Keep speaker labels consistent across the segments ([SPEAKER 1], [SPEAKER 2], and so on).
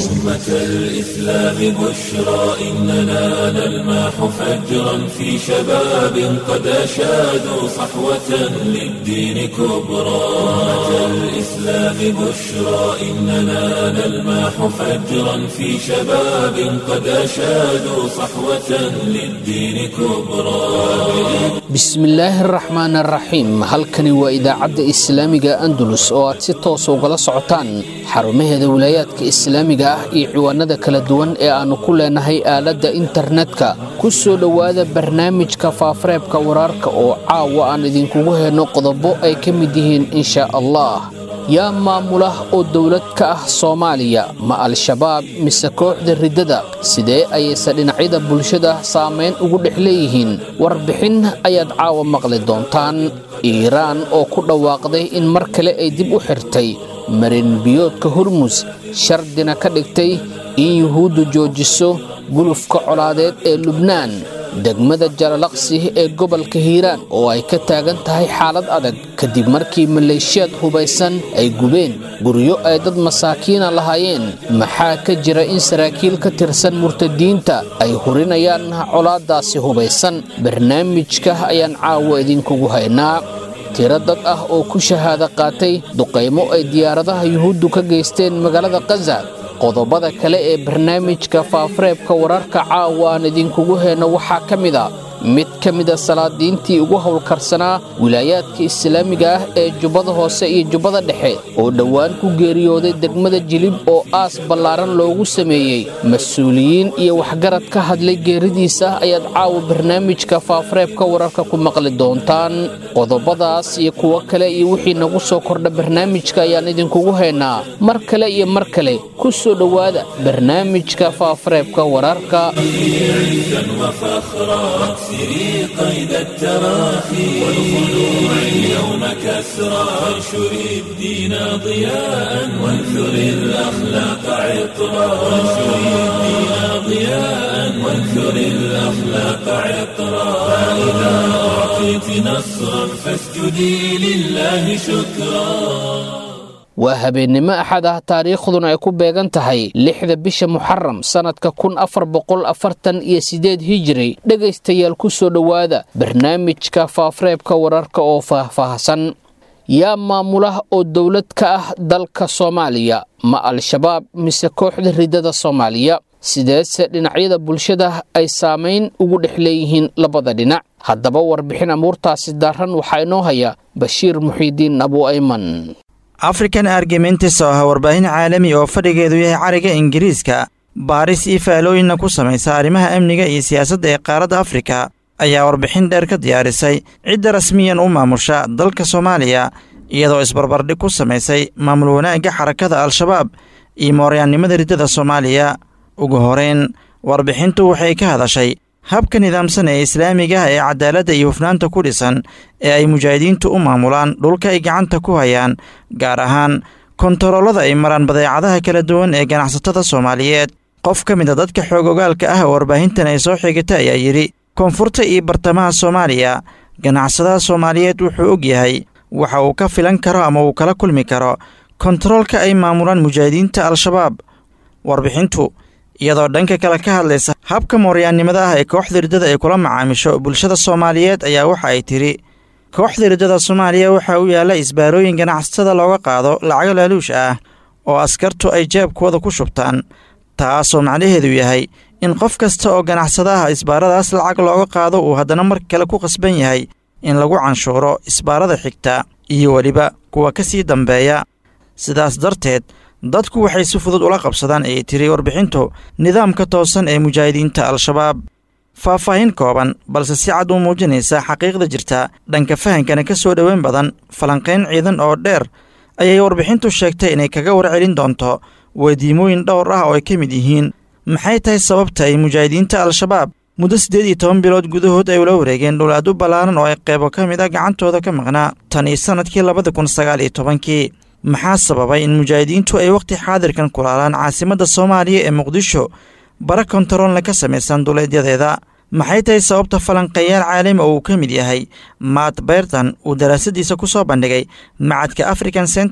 [SPEAKER 1] أمة الإسلام بشرى إننا نلمح فجرا في شباب قد أشادوا صحوة للدين كبرى أمة الإسلام بشرى إننا نلمح فجرا في شباب قد أشادوا صحوة للدين كبرى
[SPEAKER 2] bismillaahi araxmaan araxiim halkani waa idaacadda islaamiga andalus oo aad si toosa ugala socotaan xarumaheeda wilaayaadka islaamiga ah iyo ciwaanada kala duwan ee aannu ku leenahay aaladda internetka ku soo dhowaada barnaamijka faafareebka wararka oo caawa aan idinkugu helno qodobo ay ka mid yihiin inshaa allah yaa maamula oo dowlad ka ah soomaaliya ma al-shabaab mise kooxda riddada sidee ayayse dhinacyada bulshada saamayn ugu dhex leeyihiin warbixin ayaad caawa maqli doontaan iiraan oo ku dhawaaqday in mar kale ay dib u xirtay marin biyoodka hormus shardina ka dhigtay in yuhuuddu joojiso gulufka colaadeed ee lubnaan degmada jalalaqsi ee gobolka hiiraan oo ay ka taagan tahay xaalad adag kadib markii maleeshiyaad hubaysan ay gubeen guryo ay dad masaakiina lahaayeen maxaa ka jira in saraakiil ka tirsan murtadiinta ay hurinayaan colaadaasi hubaysan barnaamijka ayaan caawa idinkugu haynaa tiro dad ah oo ku shahaado qaatay duqaymo ay diyaaradaha yuhuuddu ka geysteen magaalada kaza qodobada kale ee barnaamijka faafareebka wararka caawa aan idinkugu heenno waxaa ka mid a mid ka mida salaadiintii ugu howlkarsanaa wilaayaadka islaamiga ah ee jubbada hoose iyo jubbada dhexe oo dhowaan ku geeriyooday degmada jilib oo aas ballaaran loogu sameeyey mas-uuliyiin iyo waxgarad ka hadlay geeridiisa ayaad caawa barnaamijka faafareebka wararka ku maqli doontaan qodobadaas iyo kuwo kale iyo wixii nagu soo kordha barnaamijka ayaan idinkugu haynaa mar kale iyo mar kale ku soo dhowaada barnaamijka faafareebka wararka
[SPEAKER 1] سري قيد التراخي والخلوع اليوم كسرى وانشر الدين ضياء وانثر الأخلاق عطرا وانشر الدين ضياء وانثر الأخلاق عطرا فإذا أعطيت نصرا فاسجدي لله شكرا
[SPEAKER 2] waa habeennimo axad ah taariikhduna ay ku beegan tahay lixda bisha muxaram sannadka kun afar boqol afartan iyo siddeed hijiri dhegaystayaal ku soo dhowaada barnaamijka faafareebka wararka oo faahfaahsan yaa maamula oo dowlad ka ah dalka soomaaliya ma al-shabaab mise kooxda riddada soomaaliya sideese dhinacyada bulshada ay saamayn ugu dhex leeyihiin labada dhinac haddaba warbixin amuurtaasi daarran waxaa inoo haya bashiir muxiidiin abu ayman
[SPEAKER 3] african argumentis oo ah warbaahin caalami oo fadhigeedu yahay cariga ingiriiska baaris iyo faalooyinna ku samaysa arrimaha amniga iyo siyaasadda ee qaaradda afrika ayaa warbixin dheer ka diyaarisay cidda rasmiyan u maamusha dalka soomaaliya iyadoo isbarbardhig ku samaysay maamul wanaagga xarakada al-shabaab iyo mooryaannimada riddada soomaaliya ugu horeyn warbixintu waxay ka hadashay habka nidaamsan ee islaamiga ah ee cadaaladda iyo hufnaanta ku dhisan ee ay mujaahidiintu u maamulaan dhulka ay gacanta ku hayaan gaar ahaan kontaroolada ay maraan badeecadaha kala duwan ee ganacsatada soomaaliyeed qof ka mid a dadka xoog ogaalka ah oo warbaahintan ay soo xigata ayaa yidhi koonfurta iyo bartamaha soomaaliya ganacsadaha soomaaliyeed wuxuu og yahay waxa uu ka filan karo ama uu kala kulmi karo kontaroolka ay maamulaan mujaahidiinta al-shabaab warbixintu iyadoo dhanka kale ka hadlaysa habka mooryaannimada ah ee kooxda riddada ay kula macaamisho bulshada soomaaliyeed ayaa waxa ay tidhi kooxda riddada soomaaliya waxaa u yaalla isbaarooyin ganacsatada looga qaado lacago laaluush ah oo askartu ay jeebkooda ku shubtaan taasoo macnaheedu yahay in qof kasta oo ganacsadaha isbaaradaas lacag looga qaado uu haddana mar kale ku qasban yahay in lagu canshuuro isbaarada xigta iyo weliba kuwa ka sii dambeeya sidaas darteed dadku waxay si fudud ula qabsadaan ayay tiri warbixintu nidaamka toosan ee mujaahidiinta al-shabaab faahfaahin kooban balse si cad u muujinaysa xaqiiqda jirta dhanka fahankana ka soo dhoweyn badan falanqayn ciidan oo dheer ayay warbixintu sheegtay inay kaga warcelin doonto weydiimooyin dhowr ah oo ay ka mid yihiin maxay tahay sababta ay mujaahidiinta al-shabaab muddo siddeed iyo toban bilood gudahood ay ula wareegeen dhul aad u ballaaran oo ay qaybo ka mid ah gacantooda ka maqnaa tan iyo sannadkii labada kun sagaal iyo tobankii maxaa sababay in mujaahidiintu ay wakhti xaadirkan kulaalaan caasimadda soomaaliya ee muqdisho bara kontaroolna ka samaysan duleedyadeeda maxay tahay sababta falanqeeyaal caalami oo uu ka mid yahay maat beyrtan uu daraasadiisa ku soo bandhigay macadka african center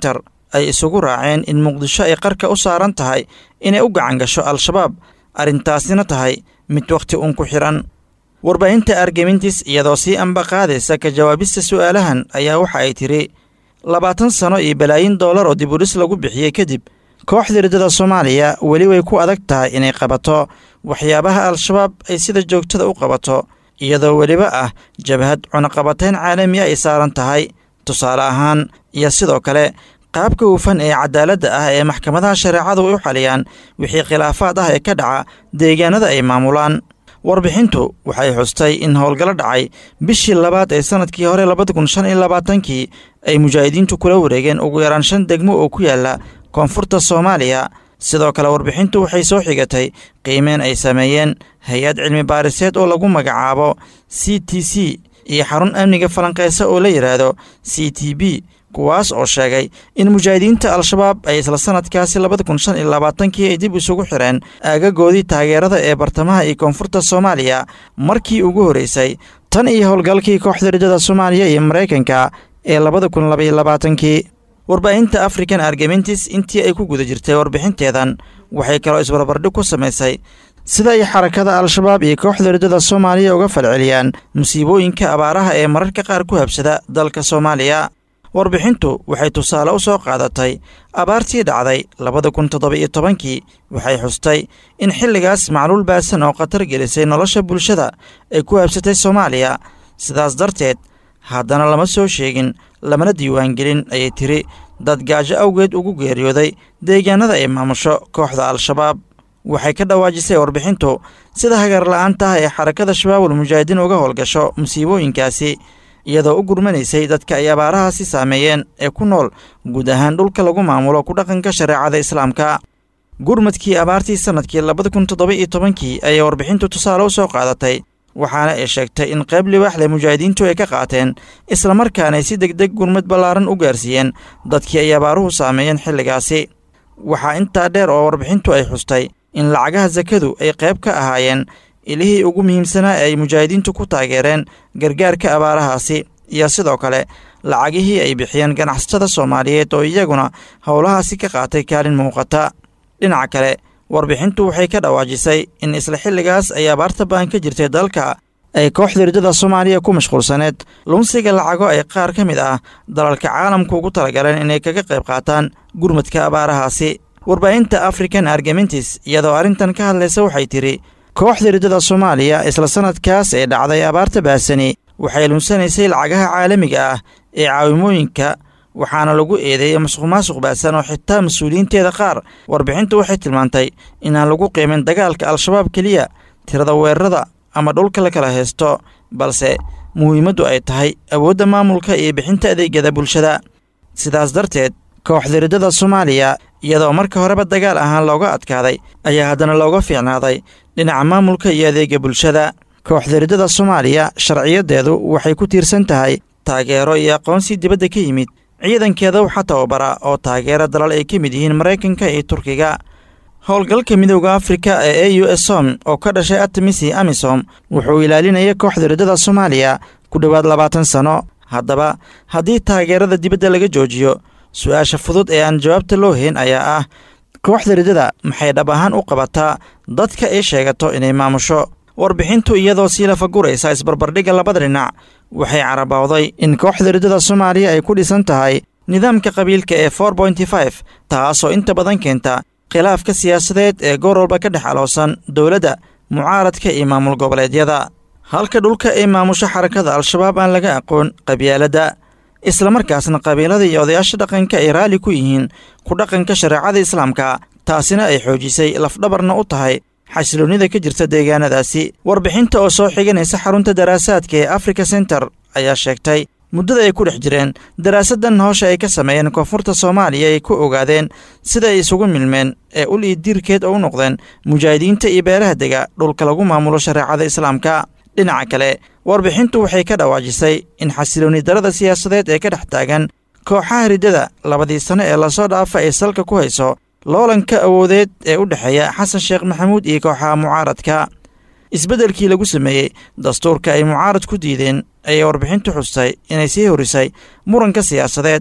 [SPEAKER 3] ay isugu raaceen in muqdisho ay qarka u saaran tahay inay u gacan gasho al-shabaab arrintaasina tahay mid wakhti uun ku xidhan warbaahinta argemintis iyadoo sii amba qaadaysa ka jawaabista su'aalahan ayaa waxa ay tidhi labaatan sano iyo balaayin dollar oo dibudhis lagu bixiyey kadib kooxda riddada soomaaliya weli way ku adag tahay inay qabato waxyaabaha al-shabaab ay sida joogtada u qabato iyadoo weliba ah jabhad cunaqabatayn caalami ay saaran tahay tusaale ahaan iyo sidoo kale qaabka hufan ee cadaaladda ah ee maxkamadaha shareecadu u xaliyaan wixii khilaafaad ah ee ka dhaca deegaanada ay maamulaan warbixintu waxay xustay in howlgallo dhacay bishii labaad ee sannadkii hore labada kun shan iyo labaatankii ay mujaahidiintu kula wareegeen ugu yaraan shan degmo oo ku yaalla koonfurta soomaaliya sidoo kale warbixintu waxay soo xigatay qiimeen ay sameeyeen hay-ad cilmi baariseed oo lagu magacaabo c t c iyo xarun amniga falanqeysa oo la yidhaahdo c t b kuwaas oo sheegay in mujaahidiinta al-shabaab ay isla sannadkaasi labada kun shan iyo labaatankii ay dib isugu xireen aagagoodii taageerada ee bartamaha iyo koonfurta soomaaliya markii ugu horreysay tan iyo howlgalkii kooxda riddada soomaaliya iyo maraykanka ee labada kun labaiyo labaatankii warbaahinta african argementis intii ay ku guda jirtay warbixinteedan waxay kaloo isbarbardhig ku samaysay sida ay xarakada al-shabaab iyo kooxda riddada soomaaliya uga falceliyaan musiibooyinka abaaraha ee mararka qaar ku habsada dalka soomaaliya warbixintu waxay tusaale u soo qaadatay abaartii dhacday labada kun toddoba-iyo tobankii waxay xustay in xilligaas macluul baasan oo khatar gelisay nolosha bulshada ay ku habsatay soomaaliya sidaas darteed haddana lama soo sheegin lamana diiwaangelin ayay tiri dad gaajo awgeed ugu geeriyooday deegaanada ay maamusho kooxda al-shabaab waxay ka dhawaajisay warbixintu sida hagarla'aanta ah ee xarakada shabaabul mujaahidiin uga howlgasho musiibooyinkaasi iyadoo u gurmanaysay dadka ay abaarahaasi saameeyeen ee ku nool guud ahaan dhulka lagu maamulo ku dhaqanka shareecada islaamka gurmadkii abaartii sannadkii labada kun toddoba iyo tobankii ayay warbixintu tusaale u soo qaadatay waxaana ay sheegtay in qayb libaaxle mujaahidiintu ay ka qaateen islamarkaana ay si degdeg gurmad ballaaran u gaarsiiyeen dadkii ay abaaruhu saameeyeen xilligaasi waxaa intaa dheer oo warbixintu ay xustay in lacagaha sakadu ay qayb ka ahaayeen ilihii ugu muhiimsanaa ee ay mujaahidiintu ku taageereen gargaarka abaarahaasi iyo sidoo kale lacagihii ay bixiyeen ganacsatada soomaaliyeed oo iyaguna howlahaasi ka qaatay kaalin muuqata dhinaca kale warbixintu waxay ka dhawaajisay in isla xilligaas ay abaarta baan ka jirtay dalka ay kooxda riddada soomaaliya ku mashquulsaneed lunsiga lacago ay qaar ka mid ah dalalka caalamku ugu talagaleen inay kaga qayb qaataan gurmadka abaarahaasi warbaahinta african argementis iyadoo arrintan ka hadlaysa waxay tidhi kooxda riddada soomaaliya isla sannadkaas ee dhacday abaarta baasani waxay lunsanaysay lacagaha caalamiga ah ee caawimooyinka waxaana lagu eedeeyey masuq maasuq baasan oo xitaa mas-uuliyiinteeda qaar warbixintu waxay tilmaantay inaan lagu qiimin dagaalka al-shabaab keliya tirada weerarada ama dhulka la kala haysto balse muhiimaddu ay tahay awoodda maamulka iyo bixinta adeegyada bulshada sidaas darteed kooxda riddada soomaaliya iyadoo marka horeba dagaal ahaan looga adkaaday ayaa haddana looga fiicnaaday dhinaca maamulka iyo adeega bulshada kooxda riddada soomaaliya sharciyadeedu waxay ku tiirsan tahay taageero iyo aqoonsi dibadda ka yimid ciidankeeda waxaa tababara oo taageera dalal ay ka mid yihiin maraykanka iyo turkiga howlgalka midooda afrika ee a u s som oo ka dhashay atamisi amisom wuxuu ilaalinaya kooxda riddada soomaaliya ku dhowaad labaatan sano haddaba haddii taageerada dibadda laga joojiyo su-aasha fudud ee aan jawaabta loo hayn ayaa ah kooxda riddada maxay dhab ahaan u qabataa dadka ay sheegato inay maamusho warbixintu iyadoo sii lafaguraysa isbarbardhigga labada dhinac waxay carabowday in kooxda riddada soomaaliya ay ku dhisan tahay nidaamka qabiilka ee for bonty five taasoo inta badan keenta khilaafka siyaasadeed ee goor walba ka dhex aloosan dowladda mucaaradka iyo maamul goboleedyada halka dhulka ay maamusho xarakada al-shabaab aan laga aqoon qabyaaladda islamarkaasna qabiilada iyo odayaasha dhaqanka ay raalli ku yihiin ku dhaqanka shareecada islaamka taasina ay xoojisay lafdhabarna u tahay xasiloonnida ka jirta deegaanadaasi warbixinta oo soo xiganaysa xarunta daraasaadka ee africa center ayaa sheegtay muddada ay ku dhex jireen daraasaddan howsha ay ka sameeyeen koonfurta soomaaliya ay ku ogaadeen sida ay isugu milmeen ee ul iyo diirkeed oo u noqdeen mujaahidiinta iyo beelaha dega dhulka lagu maamulo shareecada islaamka dhinaca kale warbixintu waxay ka dhawaajisay in xasiloonni darada siyaasadeed ee ka dhex taagan kooxaha riddada labadii sano ee lasoo dhaafa ay salka ku hayso loolanka awoodeed ee u dhexeeya xasan sheekh maxamuud iyo kooxaha mucaaradka isbeddelkii lagu sameeyey dastuurka ay mucaarad ku diideen ayay warbixintu xustay inay sii horisay muranka siyaasadeed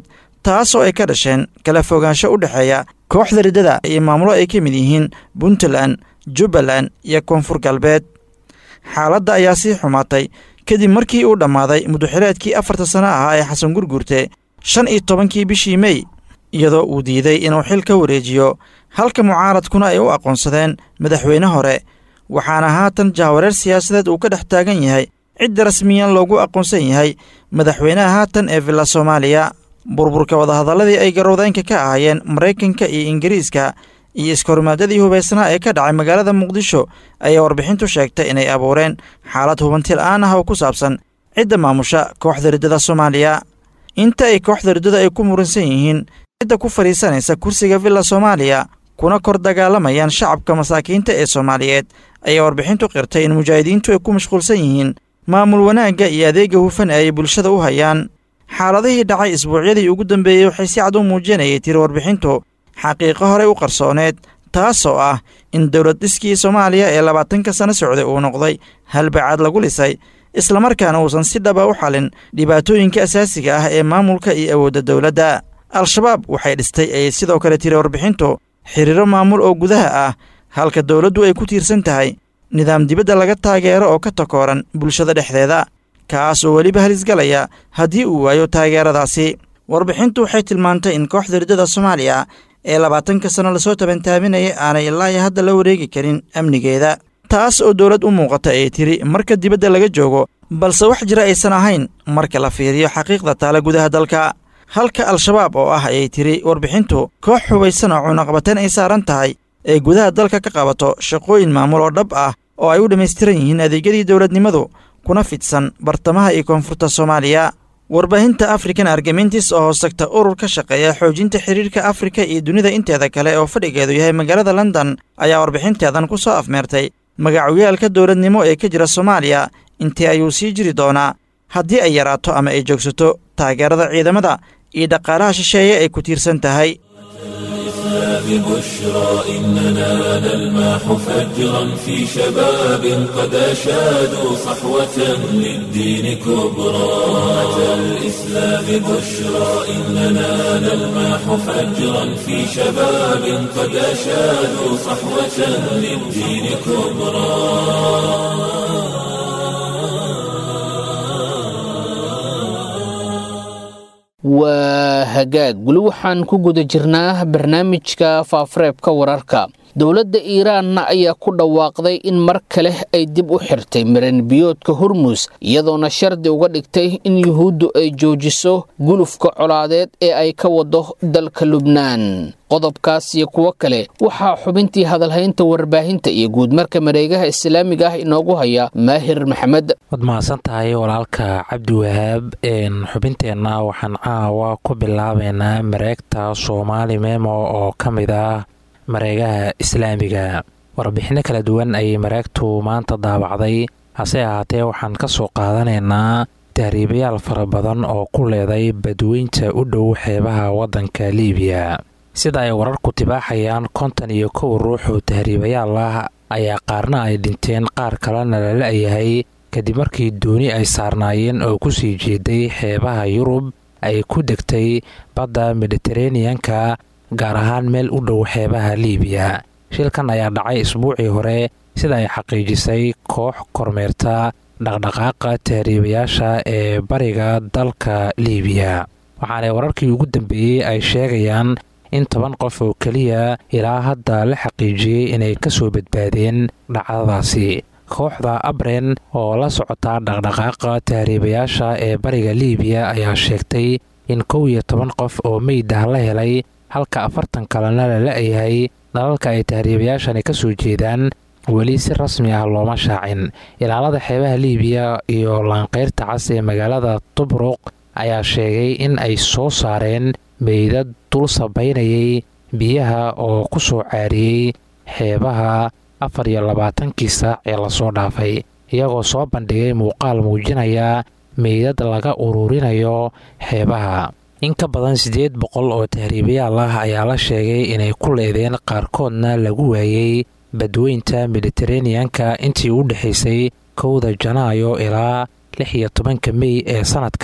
[SPEAKER 3] taasoo ay ka dhasheen kala fogaansho u dhexeeya kooxda riddada iyo maamulo ay ka mid yihiin puntland jubbaland iyo koonfur galbeed xaaladda ayaa sii xumaatay kadib markii uu dhammaaday muduxileedkii afarta sano ahaa ee xasan gurgurte shan iyo tobankii bishii mey iyadoo uu diiday inuu xil ka wareejiyo halka mucaaradkuna ay u aqoonsadeen madaxweyne hore waxaana haatan jahwareer siyaasadeed uu ka dhex taagan yahay cidda rasmiyan loogu aqoonsan yahay madaxweynaha haatan ee villa soomaaliya burburka wadahadalladii ay garowdaynka ka ahaayeen maraykanka iyo ingiriiska iyo iskahormaadadii hubaysnaa ee ka dhacay magaalada muqdisho ayaa warbixintu sheegtay inay abuureen xaalad hubanti la'aan ah oo ku saabsan cidda maamusha kooxda riddada soomaaliya inta ay kooxda riddada ay ku muransan yihiin cidda ku fadhiisanaysa kursiga villa soomaaliya kuna kor dagaalamayaan shacabka masaakiinta ee soomaaliyeed ayaa warbixintu qirtay in mujaahidiintu ay ku mashquulsan yihiin maamul wanaagga iyo adeega hufan ee ay bulshada u hayaan xaaladihii dhacay isbuucyadii ugu dambeeyey waxay si cad u muujinayay tiri warbixintu xaqiiqo horey u qarsooneed taasoo ah in dowlad dhiskii soomaaliya ee labaatanka sano socday uu noqday halbacaad lagu lisay islamarkaana uusan si dhaba u xalin dhibaatooyinka asaasiga ah ee maamulka iyo awoodda dowladda al-shabaab waxay dhistay ayay sidoo kale tiri warbixintu xiriiro maamul oo gudaha ah halka dowladdu ay ku tiirsan tahay nidaam dibadda laga taageero oo ka takooran bulshada dhexdeeda kaas oo weliba halisgalaya haddii uu waayo taageeradaasi warbixintu waxay tilmaantay in kooxda riddada soomaaliya ee labaatanka sano lasoo tabantaaminaya aanay ilaahi hadda la wareegi karin amnigeeda taas oo dowlad u muuqata ay tiri marka dibadda laga joogo balse wax jira aysan ahayn marka la fiiriyo xaqiiqda taale gudaha dalka halka al-shabaab oo ah ayay tiri warbixintu koox hubaysan oo cunaqabateen ay saaran tahay ee gudaha dalka ka qabato shaqooyin maamul oo dhab ah oo ay u dhammaystiran yihiin adeegyadii dowladnimadu kuna fidsan bartamaha iyo koonfurta soomaaliya warbaahinta african argamentis oo hoostagta urur ka shaqeeya xoojinta xiriirka afrika iyo dunida inteeda kale oo fadhigeedu yahay magaalada london ayaa warbixinteedan ku soo afmeertay magacoyaalka dowladnimo ee ka jira soomaaliya intee ayuu sii jiri doonaa haddii ay yaraato ama ay joogsato taageerada ciidamada iyo dhaqaalaha shisheeye ay ku tiirsan tahay
[SPEAKER 1] ببشرى إننا نلمح فجرا في شباب قد أشادوا صحوة للدين كبرى أتى الإسلام بشرى إننا نلمح فجرا في شباب قد أشادوا صحوة للدين كبرى
[SPEAKER 2] waa hagaag weli waxaan ku guda jirnaa barnaamijka faafareebka wararka dowladda iiraanna ayaa ku dhawaaqday in mar kale ay dib u xirtay maranbiyoodka hormus iyadoona shardi uga dhigtay in yuhuuddu ay joojiso gulufka colaadeed ee ay ka wado dalka lubnaan qodobkaas iyo kuwo kale waxaa xubintii hadalhaynta warbaahinta iyo guudmarka mareegaha islaamiga ah inoogu haya maahir maxamed
[SPEAKER 4] waad mahadsan tahay walaalka cabdiwahaab xubinteenna waxaan caawa ku bilaabeynaa mareegta soomaali memo oo ka mid ah mareegaha islaamiga warbixinno kala duwan ayay mareegtu maanta daabacday hase ahaatee waxaan ka soo qaadanaynaa tahriibayaal fara badan oo ku leeday badweynta u dhow xeebaha waddanka liibiya sida ay wararku tibaaxayaan konton iyo kow ruux oo tahriibayaal ah ayaa qaarna ay dhinteen qaar kalena la la-yahay kadib markii dooni ay saarnaayeen oo ku sii jeeday xeebaha yurub ay ku degtay badda mediteraneanka gaar ahaan meel u dhow xeebaha liibiya shilkan ayaa dhacay isbuucii hore sida ay xaqiijisay koox kormeerta dhaqdhaqaaqa tahriibayaasha ee bariga dalka liibiya waxaanay wararkii ugu dambeeyey ay sheegayaan in toban qof oo keliya ilaa hadda la xaqiijiyey inay ka soo badbaadeen dhacdadaasi kooxda abren oo la socota dhaqdhaqaaqa tahriibayaasha ee bariga liibiya ayaa sheegtay in kow iyo toban qof oo meyd ah la helay halka afartan kalena la la-yahay dalalka ay tahriibayaashani ka soo jeedaan weli si rasmi ah looma shaacin ilaalada xeebaha liibiya iyo laanqeyrta cas ee magaalada tubruq ayaa sheegay in ay soo saareen meydad dul sabaynayay biyaha oo ku soo caariyey xeebaha afar iyo labaatankii saac ee lasoo dhaafay iyagoo soo bandhigay muuqaal muujinaya meydad laga ururinayo xeebaha in ka badan siddeed boqol oo tahriibayaal ah ayaa la sheegay inay ku leedeen qaarkoodna lagu waayey badweynta mediteraneanka intii u dhexaysay kowda janaayo ilaa lix iyo tobanka mey ee sannadkan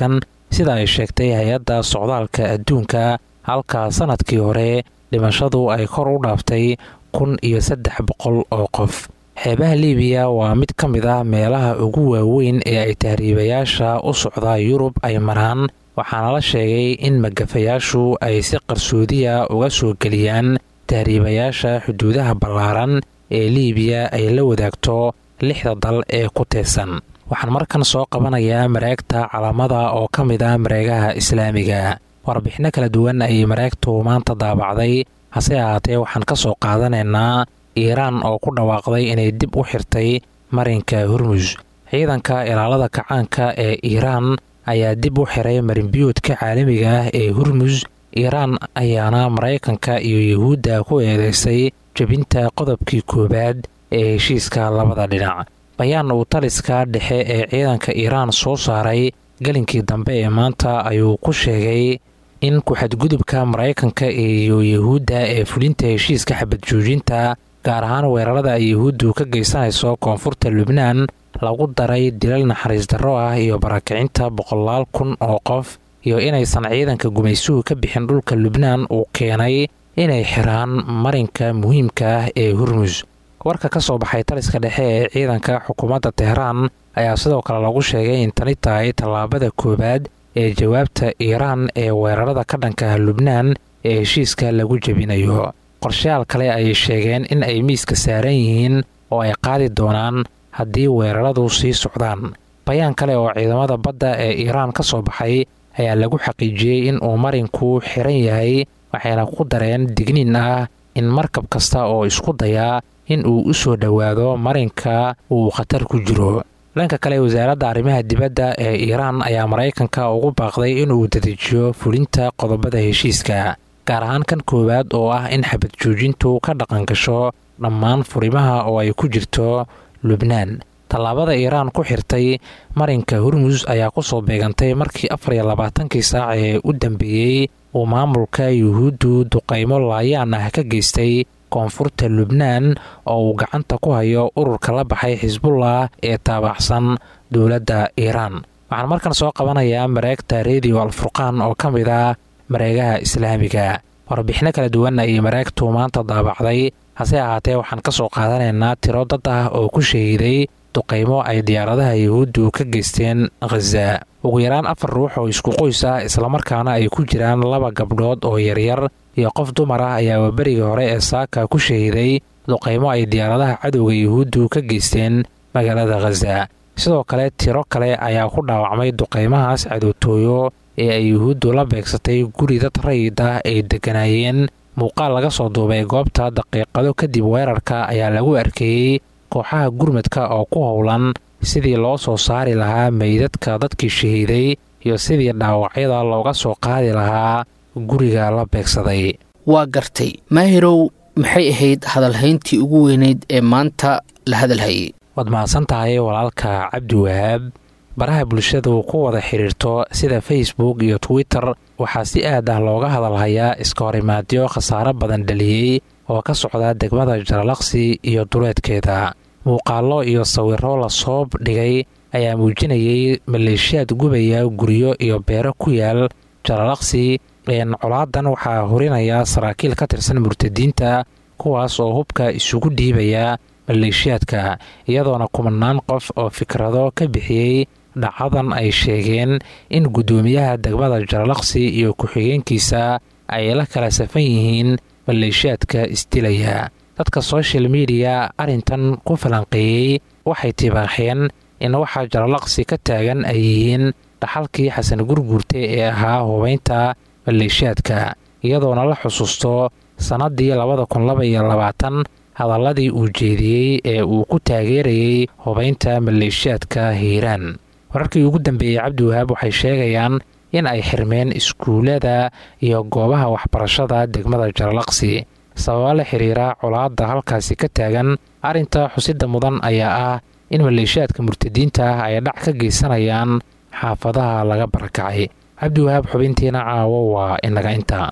[SPEAKER 4] sida ay sheegtay hay-adda socdaalka adduunka halka sannadkii hore dhimashadu ay kor u dhaaftay kun iyo saddex boqol oo qof xeebaha libiya waa mid ka mid ah meelaha ugu waaweyn ee ay tahriibayaasha u socda yurub ay maraan waxaana la sheegay in magafayaashu ay si qarsoodiya uga soo geliyaan tahriibayaasha xuduudaha ballaaran ee liibiya ay la wadaagto lixda dal ee ku teedsan waxaan markan soo qabanayaa mareegta calamada oo ka mid ah mareegaha islaamiga warbixinno kala duwan ayay mareegtu maanta daabacday hase ahaatee waxaan ka soo qaadanaynaa iiraan oo ku dhawaaqday inay dib u xirtay marinka hormus ciidanka ilaalada kacaanka ee iiraan ayaa dib u xiray marinbiyoodka caalamiga ah ee hormus iiraan ayaana maraykanka iyo yuhuudda ku eedeysay jebinta qodobkii koowaad ee heshiiska labada dhinac bayaan uu taliska dhexe ee ciidanka iiraan soo saaray gelinkii dambe ee maanta ayuu ku sheegay in ku-xadgudubka maraykanka iyo yuhuudda ee fulinta heshiiska xabad joojinta gaar ahaan weerarada ay yuhuuddu ka geysanayso koonfurta lubnaan lagu daray dilal naxariis darro ah iyo barakicinta boqolaal kun oo qof iyo inaysan ciidanka gumaysuhu ka bixin dhulka lubnaan uu keenay inay xiraan marinka muhiimka ah ee hormus warka ka soo baxay taliska dhexe ee ciidanka xukuumadda teheraan ayaa sidoo kale lagu sheegay in tani tahay tallaabada koowaad ee jawaabta iiraan ee weerarada ka dhanka ah lubnaan ee heshiiska lagu jebinayo qorshayaal kale ayay sheegeen in ay miiska saaran yihiin oo ay qaadi doonaan haddii weeraradu sii socdaan bayaan kale oo ciidamada badda ee iiraan ka soo baxay ayaa lagu xaqiijiyey in uu marinku xiran yahay waxayna ku dareen digniin ah in markab kasta oo isku dayaa in uu u soo dhowaado marinka uu khatar ku jiro dhanka kale wasaaradda arrimaha dibadda ee iiraan ayaa maraykanka ugu baaqday inuu dedejiyo fulinta qodobada heshiiska gaar ahaan kan koowaad oo ah in xabad joojintu ka dhaqan gasho dhammaan furimaha oo ay ku jirto lubnaan tallaabada iiraan ku xirtay marinka hormus ayaa ku soo beegantay markii afar iyo labaatankii saac ee u dambeeyey uu maamulka yuhuuddu duqaymo laayaan ah ka geystay koonfurta lubnaan oo uu gacanta ku hayo ururka la baxay xisbullah ee taabacsan dowladda iiraan waxaan markan soo qabanayaa mareegta rediyo alfurqaan oo ka mid ah mareegaha islaamiga warbixino kala duwan ayay mareegtu maanta daabacday hase ahaatee waxaan ka soo qaadanaynaa tiro dad ah oo ku shahiiday duqaymo ay diyaaradaha yuhuuddu ka geysteen khaza ugu yaraan afar ruux oo isku qoys ah islamarkaana ay ku jiraan laba gabdhood oo yaryar iyo qof dumar ah ayaa waberigii hore ee saaka ku shahiiday duqaymo ay diyaaradaha cadowga yuhuuddu ka geysteen magaalada khaza sidoo kale tiro kale ayaa ku dhaawacmay duqaymahaas cadowtooyo ee ay yuhuuddu la beegsatay guri dad rayid ah ay degganaayeen muuqaal laga soo duubay goobta daqiiqado kadib weerarka ayaa lagu arkeeyey kooxaha gurmadka oo ku howlan sidii loo soo saari lahaa meydadka dadkii shahiiday iyo sidii dhaawacyada looga soo qaadi lahaa guriga la beegsaday
[SPEAKER 2] waa gartay maahirow maxay ahayd hadalhayntii ugu weynayd ee maanta la hadalhayay
[SPEAKER 4] waad mahadsan tahay walaalka cabdi wahaab baraha bulshadu ku wada xidhiirto sida facebook iyo twitter waxaa si aad ah looga hadalhayaa iska horimaadyo khasaaro badan dhaliyey oo ka socda degmada jaralaqsi iyo duleedkeeda muuqaallo iyo sawiro lasoo dhigay ayaa muujinayay maleeshiyaad gubaya guryo iyo beero ku yaal jaralaqsi colaadan waxaa horinaya saraakiil ka tirsan murtadiinta kuwaas oo hubka isugu dhiibaya maleeshiyaadka iyadoona kumanaan qof oo fikrado ka bixiyey dhacadan ay sheegeen in guddoomiyaha degmada jaralaqsi iyo ku-xigeenkiisa ay la kala safan yihiin maleeshiyaadka isdilaya dadka social mediya arrintan ku falanqeeyey waxay tibaaxeen in waxaa jaralaqsi ka taagan ay yihiin dhaxalkii xasan gurguurte ee ahaa hubaynta maleeshiyaadka iyadoona la xusuusto sannaddii labada kun laba iyo labaatan hadalladii uu jeediyey ee uu ku taageerayey hubaynta maleeshiyaadka hiiraan wararkii ugu dambeeyey cabdiwahaab waxay sheegayaan in ay xirmeen iskuullada iyo goobaha waxbarashada degmada jaralaqsi sababa la xiriira colaadda halkaasi ka taagan arrinta xusidda mudan ayaa ah in maleeshiyaadka murtadiinta ah ay dhac ka geysanayaan xaafadaha laga barakacay cabdiwahaab xubintiina caawo waa inaga intaa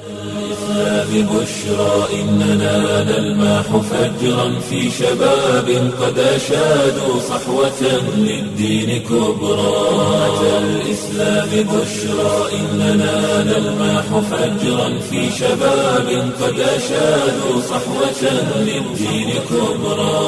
[SPEAKER 1] الإسلام بشرى إننا نلمح فجرا في شباب قد أشادوا صحوة للدين كبرى أتى الإسلام بشرى إننا نلمح فجرا في شباب قد أشادوا صحوة للدين كبرى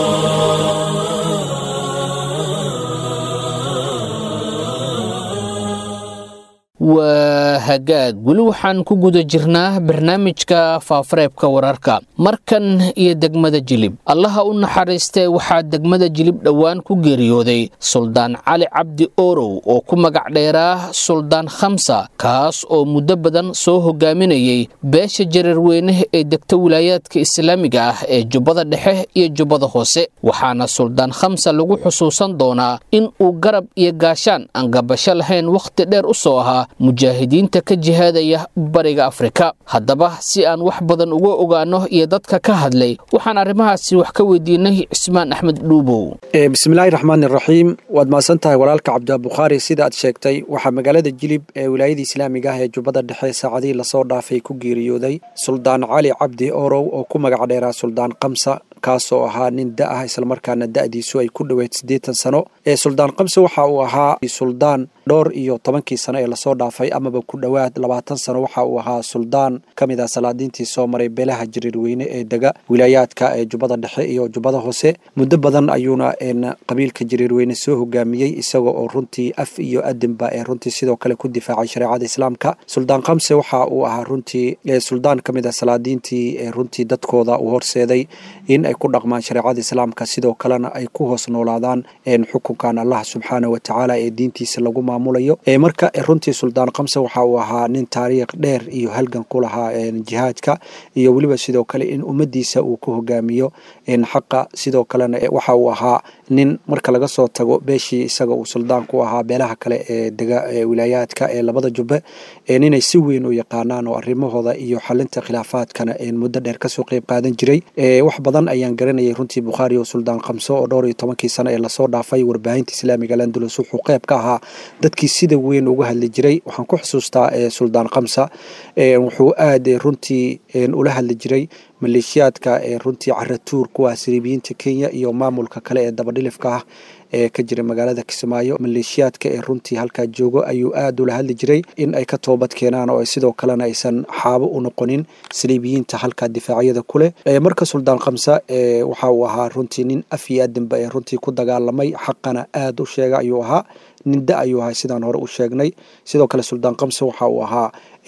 [SPEAKER 2] waa hagaag weli waxaan ku guda jirnaa barnaamijka faafareebka wararka markan iyo degmada jilib allaha u naxariistee waxaa degmada jilib dhowaan ku geeriyooday suldaan cali cabdi orow oo ku magac dheeraa suldaan khamsa kaas oo muddo badan soo hogaaminayay beesha jareerweyne ee degta wilaayaadka islaamiga ah ee jubbada dhexe iyo jubbada hoose waxaana suldaan khamsa lagu xusuusan doonaa in uu garab iyo gaashaan aan gabasho lahayn wakhti dheer u soo ahaa mujaahidiinta ka jihaadaya bariga afrika haddaba si aan wax badan uga ogaano iyo dadka ka hadlay waxaan arrimahaasi wax ka weydiinay cismaan axmed dhuubow
[SPEAKER 5] bismillaahi raxmaani raxiim waad mahadsan tahay walaalka cabdibukhaari sida aad sheegtay waxaa magaalada jilib ee wilaayada islaamiga ah ee jubbada dhexe saacadihii lasoo dhaafay ku geeriyooday suldaan cali cabdi orow oo ku magac dheeraa suldaan kamsa kaasoo ahaa nin da ah islamarkaana da'diisu ay ku dhoweyd siddeetan sano ee suldaan kamse waxa uu ahaa suldaan dhowr iyo tobankii sano ee lasoo dhaafay amaba ku dhowaad labaatan sano waxa uu ahaa suldaan ka mid ah salaadiintii soo maray beelaha jariirweyne ee dega wilaayaadka ee jubbada dhexe iyo jubbada hoose muddo badan ayuuna qabiilka jariirweyne soo hogaamiyey isaga oo runtii af iyo adinba ee runtii sidoo kale ku difaacay shareecada islaamka suldaan kamse waxa uu ahaa runtii suldaan ka mid ah salaadiintii ee runtii dadkooda uu horseeday in ay ku dhaqmaan shareecada islaamka sidoo kalena ay ku hoos noolaadaan xukunkan allah subxaana wa tacaala ee diintiisa lagu maamulayo marka runtii suldaan kamse waxa uu ahaa nin taariikh dheer iyo halgan ku lahaa jihaadka iyo weliba sidoo kale in ummadiisa uu ku hogaamiyo xaqa sidoo kalena waxa uu ahaa nin marka laga soo tago beeshii isaga uu suldaan ku ahaa beelaha kale ee dega wilaayaadka ee labada jubbe ninay si weyn u yaqaanaan oo arrimahooda iyo xalinta khilaafaadkana muddo dheer kasoo qeyb qaadan jiray wax badan ayaan garanayay runtii bukhaari oo suldaan kamso oo dhowr iyo tobankii sano ee lasoo dhaafay warbaahinta islaamiga landulus wuxuu qeyb ka ahaa dadkii sida weyn uga hadli jiray waxaan ku xusuustaa suldaan kamsa wuxuu aad runtii ula hadli jiray maleeshiyaadka ee runtii caratuur kuwa siriibiyiinta kenya iyo maamulka kale ee dabadhilifka ah ee ka jira magaalada kismaayo maleeshiyaadka ee runtii halkaa joogo ayuu aad ula hadli jiray in ay ka toobad keenaan oo sidoo kalena aysan xaabo u noqonin saliibiyiinta halkaa difaacyada kuleh marka suldaan kamsa waxa uu ahaa runtii nin af iyo adinba ee runtii ku dagaalamay xaqana aad u sheega ayuu ahaa nin da ayuu ahaa sidaan hore u sheegnay sidoo kale suldaan kamsa waxa uu ahaa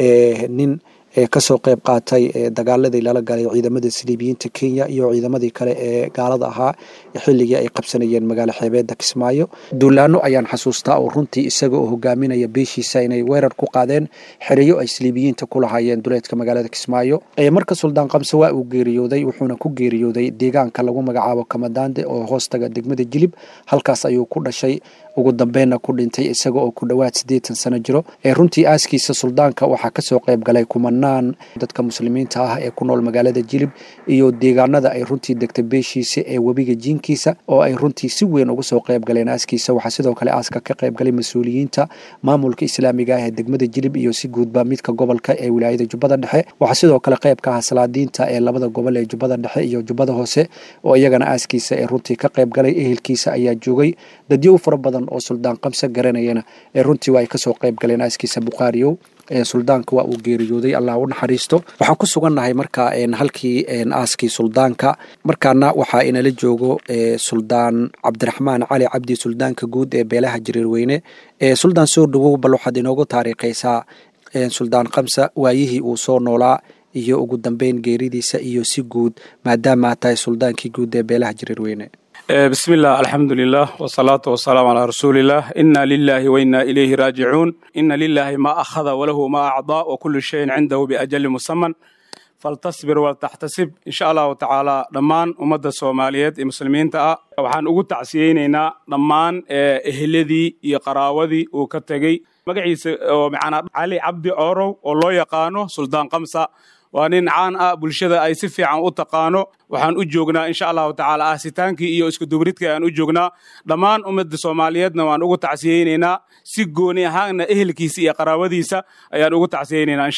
[SPEAKER 5] nin kasoo qeyb qaatay dagaaladii lala galay ciidamadii saliibiyiinta kenya iyo ciidamadii kale ee gaalada ahaa xilligii ay qabsanayeen magaalo xeebeeda kismaayo duulaano ayaan xasuustaa oo runtii isaga oo hogaaminaya beeshiisa inay weerar ku qaadeen xereyo ay saliibiyiinta ku lahaayeen duleedka magaalada kismaayo marka suldaan kamse waa uu geeriyooday wuxuuna ku geeriyooday deegaanka lagu magacaabo kamadaande oo hoostaga degmada jilib halkaas ayuu ku dhashay ugu dambeynna ku dhintay isaga oo ku dhowaad siddeetan sano jiro ee runtii aaskiisa suldaanka waxaa kasoo qeyb galay kumanaan dadka muslimiinta ah ee ku nool magaalada jilib iyo deegaanada ay runtii degtay beeshiisa ee webiga jiinkiisa oo ay runtii si weyn uga soo qeyb galeen aaskiisa waxaa sidoo kale aaska ka qeyb galay mas-uuliyiinta maamulka islaamiga ah ee degmada jilib iyo si guudba midka gobolka ee wilaayada jubbada dhexe waxaa sidoo kale qeyb ka ah salaadiinta ee labada gobol ee jubbada dhexe iyo jubbada hoose oo iyagana aaskiisa ee runtii ka qeyb galay ehelkiisa ayaa joogay dadyow fara badan oo suldaan kamse garanayana ee runtii waa ay kasoo qeyb galeen aaskiisa bukhaariyow suldaanka waa uu geeriyooday allah u naxariisto waxaan ku sugannahay marka halkii aaskii suldaanka markaana waxaa inala joogo suldaan cabdiraxmaan cali cabdi suldaanka guud ee beelaha jariirweyne suldaan soo dhawow bal waxaad inoogu taariikhaysaa suldaan kamsa waayihii uu soo noolaa iyo ugu dambeyn geeridiisa iyo si guud maadaama aad tahay suldaankii guud ee beelaha jariirweyne
[SPEAKER 6] bismi illah alxamdu lilah wsalaatu wasalaamu calaa rasuuliillah ina lilahi waina ilayhi raajicuun ina lilahi ma akhada walahu ma acdaa wakulu shayin cindahu biajali musaman faltasbir waltaxtasib insha allahu tacaala dhammaan ummadda soomaaliyeed ee muslimiinta ah waxaan ugu tacsiyeynaynaa dhammaan eheladii iyo qaraawadii uu ka tegey magaciisa oo macnaa cali cabdi coorow oo loo yaqaano suldaan kamsa waa nin caan ah bulshada ay si fiican u taqaano waxaan u joognaa insha allahu tacaala aasitaankii iyo iskudubridkii aan u joognaa dhammaan ummadda soomaaliyeedna waan ugu tacsiyeynaynaa si gooni ahaanna ehelkiisa iyo qaraabadiisa ayaan ugu tacsiyeynaynaa insha allah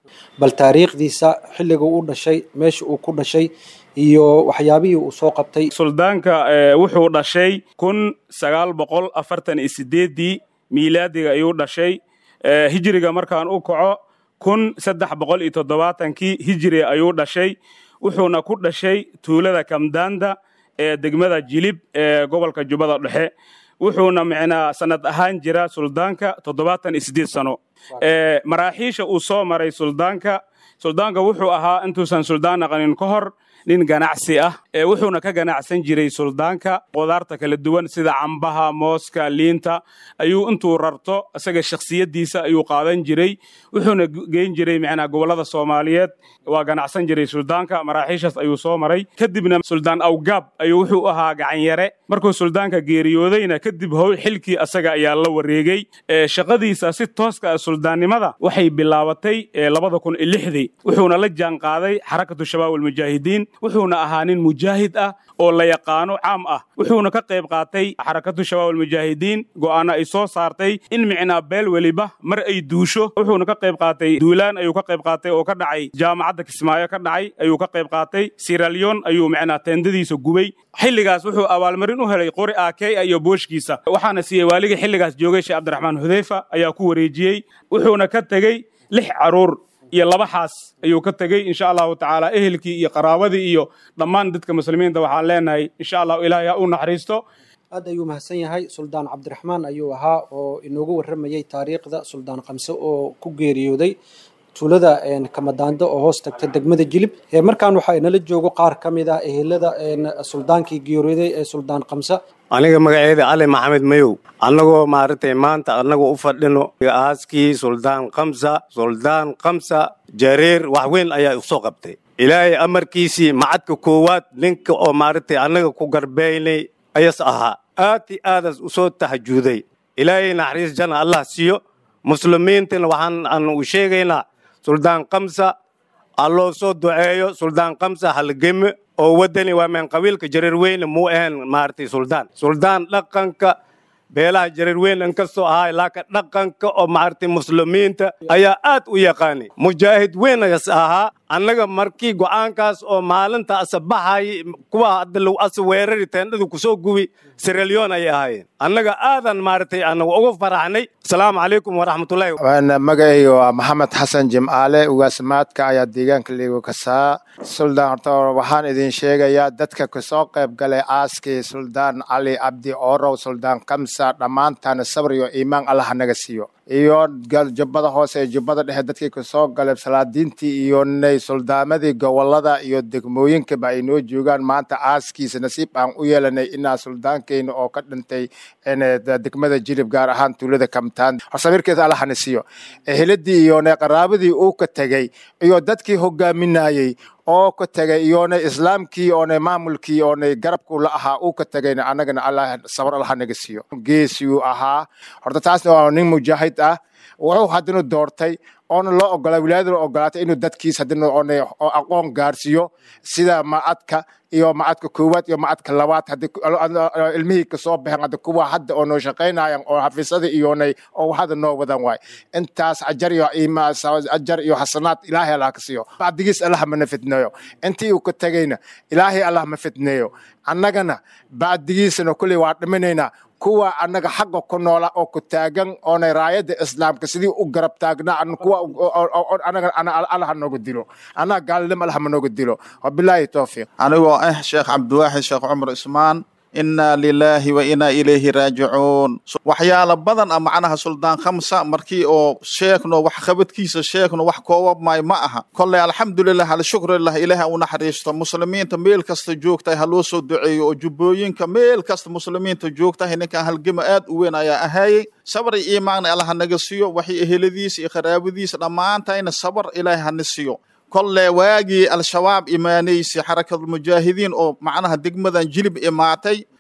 [SPEAKER 5] bal taariikhdiisa xilliga u dhashay meesha uu ku dhashay iyo waxyaabihii uu soo qabtay
[SPEAKER 6] suldaanka wuxuu dhashay kun sagaal boqol afartan iyo sideeddii miilaadiga ayuu dhashay hijriga markaan u kaco kun saddex boqol iyo toddobaatankii hijri ayuu dhashay wuxuuna ku dhashay tuulada kamdaanda ee degmada jilib ee gobolka jubbada dhexe wuxuuna micnaa sanad ahaan jira suldaanka toddobaatan iyo siddeed sano maraaxiisha uu soo maray suldaanka suldaanka wuxuu ahaa intuusan suldaan naqanin ka hor nin ganacsi ah wuxuuna ka ganacsan jiray suldaanka qudaarta kala duwan sida cambaha mooska liinta ayuu intuu rarto isaga shakhsiyaddiisa ayuu qaadan jiray wuxuuna geyn jiray micnaa gobollada soomaaliyeed waa ganacsan jiray suldaanka maraaxiishaas ayuu soo maray kadibna suldaan awgaab ayuu wuxuu ahaa gacanyare markuu suldaanka geeriyoodayna kadib how xilkii asaga ayaa la wareegay shaqadiisa si tooska ah suldaannimada waxay bilaabatay labada kun iyo lixdii wuxuuna la jaan qaaday xarakatu shabaab almujaahidiin wuxuuna ahaa nin mujaahid ah oo la yaqaano caam ah wuxuuna ka qayb qaatay xarakatu shabaab almujaahidiin go'aana ay soo saartay in micnaa beel weliba mar ay duusho wuxuuna ka qayb qaatay duulaan ayuu ka qayb qaatay oo ka dhacay jaamacadda kismaayo ka dhacay ayuu ka qayb qaatay siralyon ayuu micnaa teendadiisa gubay xilligaas wuxuu abaalmarin u helay qori aakey iyo booshkiisa waxaana siiyey waaligii xilligaas joogay sheekh cabdiraxmaan hudeyfa ayaa ku wareejiyey wuxuuna ka tegey lix caruur iyo laba xaas ayuu ka tegey insha allahu tacaala ehelkii iyo qaraabadii iyo dhammaan dadka muslimiinta waxaan leenahay insha allahu ilaahay ha u naxariisto
[SPEAKER 5] aad ayuu mahadsan yahay suldaan cabdiraxmaan ayuu ahaa oo inoogu warramayey taariikhda suldaan kamse oo ku geeriyooday tuulada kamadaando oo hoos tagta degmada jilib markaan waxaa inala joogo qaar ka mid ah ehelada suldaankii geeriyooday ee suldaan kamse
[SPEAKER 7] aniga magaceeda cali maxamed mayow annagoo maaragtay maanta annagoo u fadhino aaskii suldaan kamsa suldaan kamsa jareer wax weyn ayaa usoo qabtay ilaahay amarkiisii macadka koowaad ninka oo maaragtay annaga ku garbeynay ayas ahaa aad i aadas usoo tahajuuday ilaahay naxariis jana allah siiyo muslimiintana waxaan aan u sheegaynaa suldaan kamsa alloo soo duceeyo suldaan kamsa halgeme oo waddani waa meen qabiilka jareer weyne muu ahayn maaragtay suldaan suldaan dhaqanka beelaha jareer weyn inkastoo ahaa laakiin dhaqanka oo maaragtay muslimiinta ayaa aad u yaqaanay mujaahid weyn ayas ahaa annaga markii go'aankaas oo maalinta asabaxay kuwa hadda lagu asa weerari teendhadu kusoo gubi siralyon ayay ahaayeen annaga aadan maaragtay anagu ugu faraxnay asalaamu calaykum waraxmatullahi
[SPEAKER 8] magacayga waa maxamed xasan jimcaale ugaasmaadka ayaa deegaanka liigo kasaa suldaan horta waxaan idin sheegayaa dadka kasoo qayb galay aaskii suldaan cali cabdi orow suldaan kamsa dhammaantaana sabr iyo iimaan allah naga siiyo iyo jubbada hoose ee jubbada dhexe dadkii kasoo galay salaadiintii iyo nay suldaamadii gobolada iyo degmooyinkaba ay noo joogaan maanta aaskiisa nasiib aan u yeelanay inaa suldaankeyna oo ka dhintay degmada jilib gaar ahaan tuulada kamtaan horsamirkeeda allahana siiyo eheladii iyo nay qaraabadii uu ka tegey iyo dadkii hogaaminayey oo ka tegay iyoonay islaamkii oonay maamulkii oonay garabku la ahaa uu ka tegayna annagana allah sabar allah naga siiyo geesiyuu ahaa horta taasna waa nin mujaahid ah wuxuu haddana doortay oona loo ogolaa wilaayadana ogolaatay inuu dadkiis haddana oonay aqoon gaarsiiyo sida macadka iyo macadka koowaad iyo macadka labaad haddii ilmihii kasoo baxeen hadda kuwa hadda oo noo shaqaynayan oo xafiisadii iyoonay oo hadda noo wadan waay intaas ajar iyo ajar iyo xasanaad ilaahay allah ka siiyo bacdigiis allah mana fitneeyo intii uu ka tegayna ilaahay allah ma fitneeyo annagana bacdigiisana kulley waa dhiminaynaa kuwa annaga xaqa ku noola oo ku taagan oonay raayadda islaamka sidii u garab taagnaa kuwa anaga allah nooga dilo annaga gaalnimo allah ma nooga dilo wabilaahi towfiiq
[SPEAKER 9] anigoo ah sheekh cabdiwaaxid sheekh cumar ismaan inaa lilaahi wa inaa ilayhi raajicuun waxyaala badan a macnaha suldaan khamsa markii oo sheegno wax qabadkiisa sheegno wax koobab maayo ma aha kolley alxamdulilah alshukrilah ilaaha u naxariisto muslimiinta meel kasta joogtahay ha loo soo duceeyo oo jubbooyinka meel kasta muslimiinta joogtahay ninkan halgema aad u weyn ayaa ahaayey sabr iyo iimaanna allah hanaga siiyo waxay eheladiisa iyo qaraabadiisa dhammaantayna sabr ilaahay hana siiyo kolle waagii al-shabaab imaanaysi xarakatulmujaahidiin oo macnaha degmadan jilib imaatay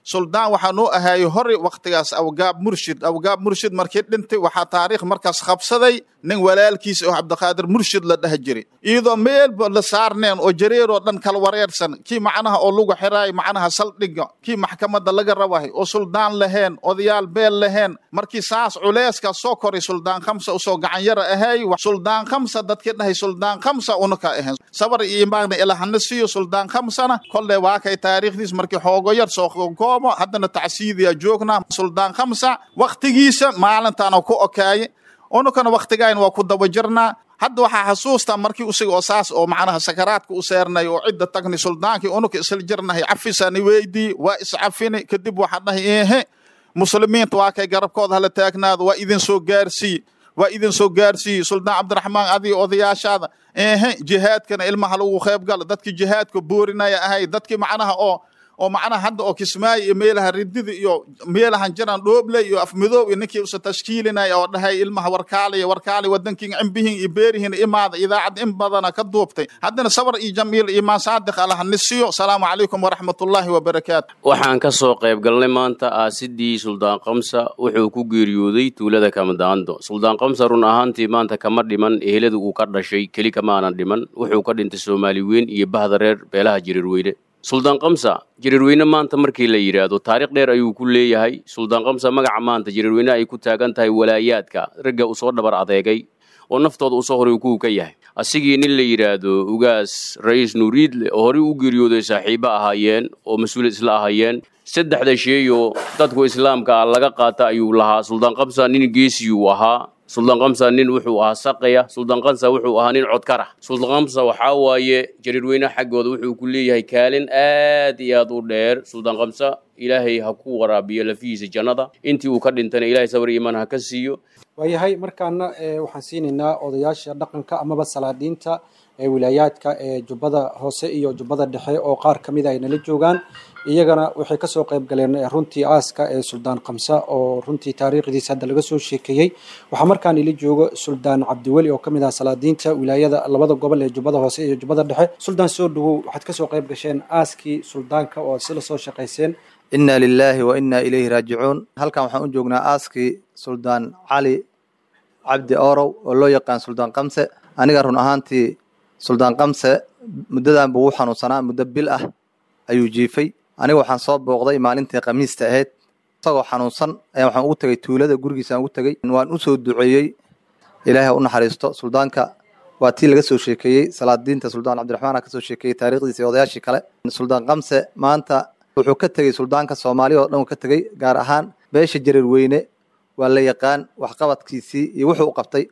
[SPEAKER 9] suldaan waxaa noo ahaayo hore waktigaas awgaab murshid awgaab murshid markii dhintay waxaa taariikh markaas qabsaday nin walaalkiis oo cabdiqaadir murshid la dheh jiray iyadoo meelba la saarneen oo jareeroo dhan kala wareersan kii macnaha oo lagu xiraay macnaha saldhiga kii maxkamadda laga rabahay oo suldaan laheen odayaal beel laheen markii saas culeeska soo koray suldaan khamsa usoo gacanyara ahay suldaan khamsa dadkii dhahay suldaan khamsa unaka ahayn sabar iyo imaagna ilahana siiyo suldaan khamsana kolle waa kay taariikhdiis markii xoogo yar soo koobo haddana tacsiidiya joognaa suldaan khamsa waktigiisa maalintaana ku okaaye unukana waktigayn waa ku daba jirnaa hadda waxaa xasuustaa markii usiga oo saas oo macnaha sakaraadka u seernay oo cidda tagni suldaankii unuka isla jirnahay cafisani weydii waa iscafini kadib waxaa dhahay ehe muslimiinta waa kay garabkooda hala taagnaado waa idin soo gaarsiiye waa idin soo gaarsiiyey suldaan cabdiraxmaan adiga odayaashaada ehe jihaadkana ilmaha lagu qayb galo dadkii jihaadka boorinaya ahay dadkii macnaha oo oo macnaha hadda oo kismaayo iyo meelaha ridida iyo meelahan jiran dhooble iyo afmidoob iyo ninkii usa tashkiilinaya oo dhahay ilmaha warkaaliya warkaali wadankiin cimbihin iyo beerihin imaada idaacad in badana ka duubtay haddana sabar iyo jamiil iyo maan saadiq allaha nisiyo asalaamu calaykum waraxmatullaahi wabarakaatu
[SPEAKER 10] waxaan ka soo qayb galnay maanta aasidii suldaan kamsa wuxuu ku geeriyooday tuulada kamadaando suldaan kamsa run ahaantii maanta kama dhiman ehelada uu ka dhashay keli kamaanan dhiman wuxuu ka dhintay soomaali weyn iyo bahda reer beelaha jiriirweyne suldaan kamsa jiriirweyne maanta markii la yidhaahdo taariikh dheer ayuu ku leeyahay suldaan kamsa magaca maanta jiriirweyne ay ku taagan tahay walaayaadka ragga usoo dhabar adeegay oo naftooda usoo horay kuwa ka yahay asigii nin la yidhaahdo ugaas ra-iis nuuriidle oo horey u geeriyooday saaxiibo ahaayeen oo mas-uul isla ahaayeen saddexda sheeyoo dadku islaamka ah laga qaata ayuu lahaa suldaan kamsa nin geesiyuu ahaa suldaan kamsa nin wuxuu ahaa saqaya suldaan kamsa wuxuu ahaa nin codkara suldaan kamsa waxaa waaye jariirweyne xaggooda wuxuu ku leeyahay kaalin aad iyo aad u dheer suldaan kamsa ilaahay ha ku waraabiyo lafihiisa jannada intii uu ka dhintana ilahay sabar iimaan ha ka siiyo
[SPEAKER 5] waayahay markaana waxaan siinaynaa odayaasha dhaqanka amaba salaadiinta ee wilaayaadka ee jubbada hoose iyo jubbada dhexe oo qaar ka mid a ay nala joogaan iyagana waxay kasoo qayb galeen runtii aaska ee suldaan kamsa oo runtii taariikhdiisa hadda laga soo sheekeeyey waxaa markaan ila joogo suldaan cabdiweli oo kamid ah salaadiinta wilaayada labada gobol ee jubbada hoose iyo jubbada dhexe suldaan soo dhawow waxaad kasoo qayb gasheen aaskii suldaanka oo sila soo shaqayseen
[SPEAKER 11] inna lilaahi wa inna ilayhi raajicuun halkan waxaan u joognaa aaskii suldaan cali cabdi orow oo loo yaqaan suldaan kamse aniga run ahaantii suldaan kamse muddadan buu u xanuunsanaa muddo bil ah ayuu jiifay aniga waxaan soo booqday maalintii khamiista ahayd isagoo xanuunsan ayaa waxaan ugu tegay tuulada gurigiisaan ugu tegey waan u soo duceeyey ilaahay ha u naxariisto suldaanka waa tii laga soo sheekeeyey salaadiinta suldaan cabdiraxmaan ka soo sheekeeyey taariikhdiisa iyo odayaashii kale suldaan kamse maanta wuxuu ka tegey suldaanka soomaaliya oo dhan uu ka tegey gaar ahaan beesha jareer weyne waa la yaqaan waxqabadkiisii iyo wuxuu u qabtay